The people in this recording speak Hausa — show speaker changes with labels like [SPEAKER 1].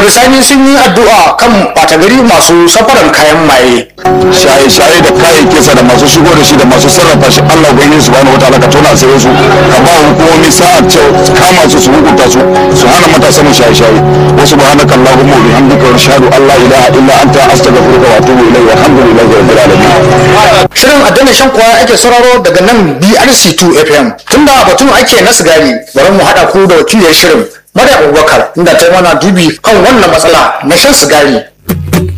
[SPEAKER 1] bisani sun yi addu'a kan ɓata gari masu safaran kayan maye
[SPEAKER 2] shaye-shaye da kayayyakinsa da masu shigo da shi da masu sarrafa shi Allah ubangiji subhanahu wataala ka tona asirin su ka ba hukumomi sa'a ce kama su su hukunta su su hana matasa mu shaye-shaye wa subhanaka allahumma wa bihamdika wa ashhadu an la ilaha illa anta astaghfiruka wa atubu ilayk walhamdulillahi rabbil alamin
[SPEAKER 1] shirin addinin shan kwaya ake sauraro daga nan BRC2 FM tunda batun ake na sigari bari mu haɗa ku da wakiliyar shirin Maryam Abubakar inda ta yi mana dubi kan wannan matsala na shan sigari